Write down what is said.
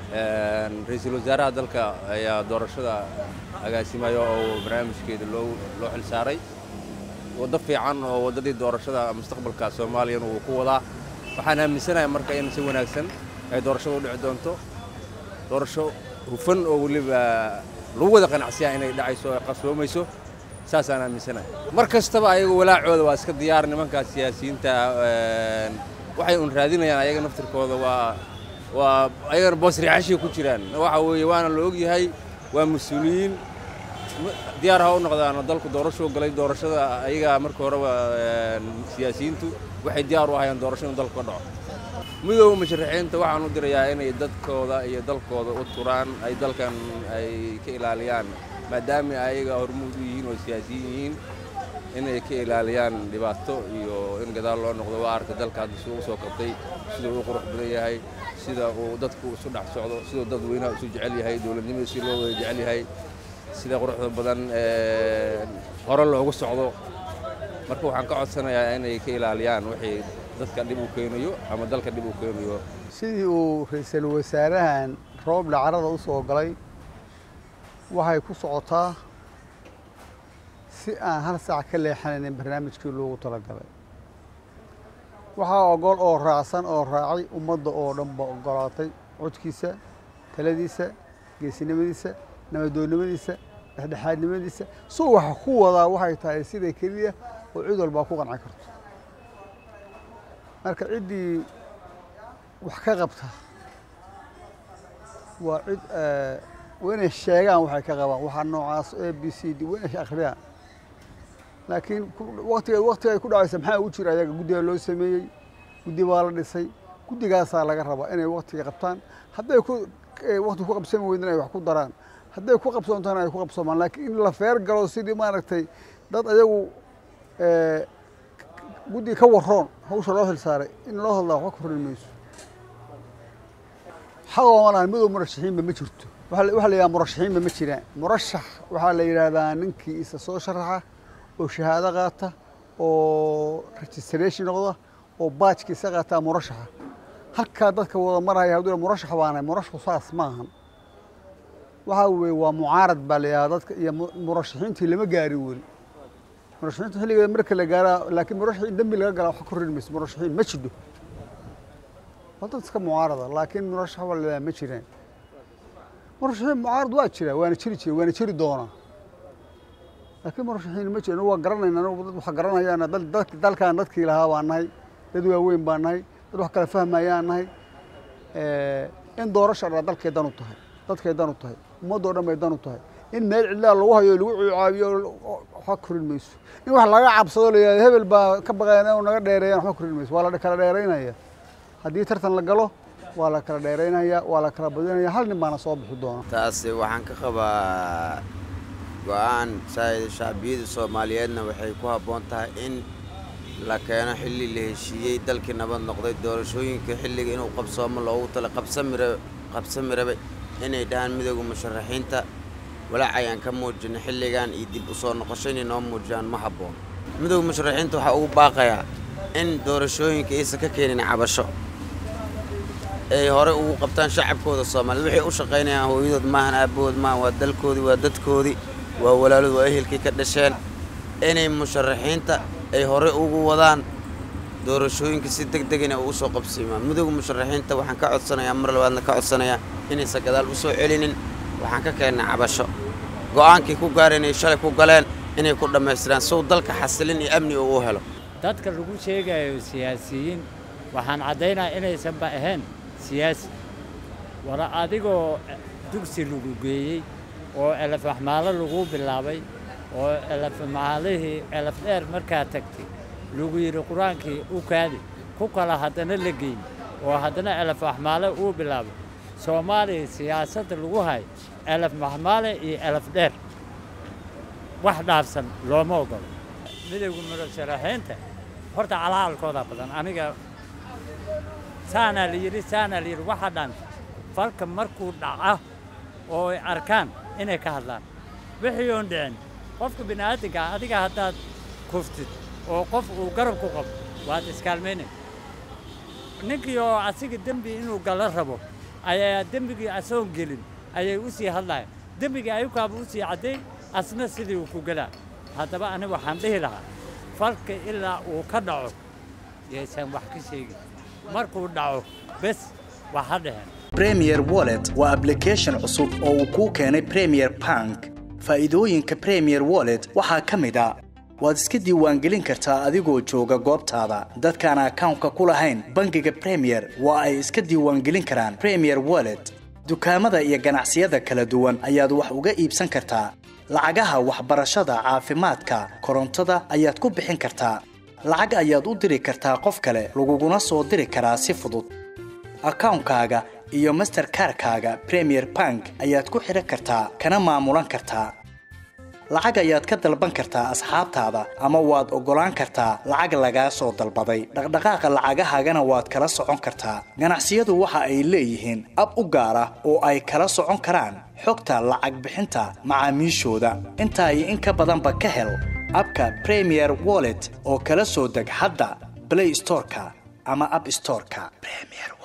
ra-iisul wasaaraha dalka ayaa doorashada agaasimaya oo barnaamijkeeda loo loo xil saaray waddo fiican oo waddadii doorashada mustaqbalka soomaaliyana wuu ku wadaa waxaan aaminsanahay marka in si wanaagsan ay doorashada u dhici doonto doorasho hufan oo weliba lagu wada qanacsiyaa inay dhacayso ay qarsoomayso saasaan aaminsanahay mar kastaba ayaga walaacooda waa iska diyaar nimankaas siyaasiyiinta waxay un raadinayaan ayaga naftirkooda waa waa ayagana boosriixashay ku jiraan waxa weeye waana la ogyahay waa mas-uuliyiin diyaar ha u noqdaan dalku doorashuu galay doorashada ayaga marka horeba siyaasiyiintu waxay diyaar u ahayaan doorasho in dalku ka dhaco midooda musharaxiinta waxaan u dirayaa inay dadkooda iyo dalkooda u turaan ay dalkan ay ka ilaaliyaan maadaama ayaga hormuud u yihiin oo siyaasiyiin yihiin inay ka ilaaliyaan dhibaato iyo in gadaal loo noqdo waa arka dalka hadda siduu u soo kabtay siduu u qurux badan yahay sida uu dadku isu dhex socdo siduu dad weynaha isu jecel yahay dowladnimada si loo wada jecel yahay sida quruxda badan hore loogu socdo marka waxaan ka codsanayaa inay ka ilaaliyaan wixii dadka dhib u keenayo ama dalka dhib u keenayo sidii uu ra-iisul wasaarahan rooble carada u soo galay waxay ku socotaa si aan hal saac ka leexanaynin barnaamijkii loogu talagalay waxaa ogol oo raacsan oo raacay ummadda oo dhan ba ogolaatay codkiisa taladiisa geesinimadiisa nabadoonnimadiisa dhexdhexaadnimadiisa suu waxa ku wadaa waxay tahay sida keliya oo cid walbaa ku qanci karto marka ciddii wax ka qabta waa cid waa inay sheegaan waxay ka qabaan waxaa noocaas a b c d waa inay akhriyaan laakiin watiga waktiga ay ku dhacaysa maxaa ugu jira ayaga guddiga loo sameeyey guddi baa la dhisay guddigaasaa laga rabaa inay waktiga qabtaan hadday ku wakti ku qabsami weydin ay wax ku daraan hadday ku qabsoontana ay ku qabsoomaan laakiin in la feer galo sidii maaragtay dad ayagu guddiga ka waroon hawsha loo xil saaray in loo hadlaa waxba ka horin mayso xaqooma lahan midow murashaxiinba ma jirto waxaa la yidhaha murashaxiinba ma jiraan murashax waxaa la yidhaahdaa ninkii isa soo sharaxa oo shahaado qaata oo registration noqda oo baajkiisa qaataa murashaxa halkaa dadka wada maraya hadduu murashax baanahay murashaxu saas maahan waxaa weeye waa mucaarad baa la yidhahdaa dadka iyo murashaxiintii lama gaarin weli murashaxiinta xilligeeda marka la gaaraa laakiin murashax in dembi laga galaa wax ka korrin mayso murashaxiin ma jidho waa dad iska mucaarada laakiin murashax waa la yidhaha ma jiraan murashaxiin mucaarad waa jira waana jiri jira waana jiri doonaa laakiin murashaxiin ma jiran waa garanayna anagu dad wax garanayaana dalkan dadkii lahaa baan nahay dad waaweyn baan nahay dad wax kala fahmayaan nahay in doorasha dhaa dalkay dan u tahay dadkay dan u tahay ummaddoo dhan bay dan u tahay in meel cidlaa lagu hayo lagu cucaabiyo waxba korin mayso in wax laga cabsado la yihahdo hebel baa ka baqayan inuu naga dheereeyaan waxba korin mayso waa la kala dheeraynaya haddii tartan la galo waa la kala dheeraynaya waa la kala badinaya hal nin baana soo bixi doona taasi waxaan ka qabaa go-aan saa'ida shacbiyada soomaaliyeedna waxay ku habboon tahay in la keeno xilli la heshiiyey dalkii nabad noqday doorashooyinka xilliga inuu qabsoomo loogu tala qabsamira qabsami rabay inay dhahaan midooda musharaxiinta walaac ayaan ka muujina xilligan iyo dib u soo noqosho inay noo muujiyaan ma habboon midooda musharaxiinta waxaa ugu baaqayaa in doorashooyinka aysan ka keenin cabasho ay hore ugu qabtaan shacabkooda soomaaliyed waxay u shaqaynayaan hooyadood maahan aabbahood maahan waa dalkoodii waa dadkoodii waa walaalood waa ehelkii ka dhasheen inay musharaxiinta ay hore ugu wadaan doorashooyinka si deg deg inay ugu soo qabsiimaan midooda musharaxiinta waxaan ka codsanayaa mar labaadna ka codsanayaa inaysan gadaal u soo celinin waxaan ka keennay cabasho go'aankii ku gaareen ay shalay ku galeen inay ku dhammaystiraan sow dalka xasilin iyo amni uu u helo dadka lagu sheegayo siyaasiyiin waxaan caddaynaya inaysanba ahayn siyaasi wara adigoo dugsi lagu geeyey oo elefmaxmaalo lagu bilaabay oo elefmaalihii elef dheer markaa tagtay lagu yidhi qur-aankii u kaadi ku kala haddana la geeyey oo haddana elefmaxmaale uu bilaabay soomaaliya siyaasadda lagu hayo elef maxmaale iyo elef dheer wax dhaafsan looma ogolo midowga murasharaxiinta horta calaalkooda badan aniga saanaa la yidhi saanaa la yidhi waxa dhan falka markuu dhaca oo ay arkaan inay ka hadlaan wixii oon dhicin qofka bini aadamka adiga haddaad kuftid oo qof uu garab ku qabo waad iskaalmaynay ninkii oo asiga dembi inuu gala rabo ayaa dembigii asoon gelin ayay u sii hadlayan dembigii ayukaaba u sii cadday asna sidii uu ku gelaa haddaba aniga waxaan dhihi lahaa falka ilaa uu ka dhaco yaysan wax ka sheegin markuu dhaco bes wax ha dheheen premier wallet waa application cusub oo uu kuu keenay premier bank faa'iidooyinka premier wallet waxaa ka mid a waad iska diiwaangelin kartaa adigoo jooga goobtaada dadkaan akawnka ku lahayn bangiga premier waa ay iska diiwaangelin karaan premier wallet dukaamada iyo ganacsiyada kala duwan ayaad wax uga iibsan kartaa lacagaha waxbarashada caafimaadka korontada ayaad ku bixin kartaa lacag ayaad u diri kartaa qof kale laguguna soo diri karaa si fudud akawnkaaga iyo masterkarkaaga premier bank ayaad ku xidhan kartaa kana maamulan kartaa lacag ayaad ka dalban kartaa asxaabtaada ama waad oggolaan kartaa lacag lagaa soo dalbaday dhaqdhaqaaqa lacagahaagana waad kala socon kartaa ganacsiyadu waxa ay leeyihiin ab u gaar ah oo ay kala socon karaan xogta lacag bixinta macaamiishooda intaa iyo in ka badanba ka hel abka premier wallet oo kala soo deg hadda blay storeka ama ab storeka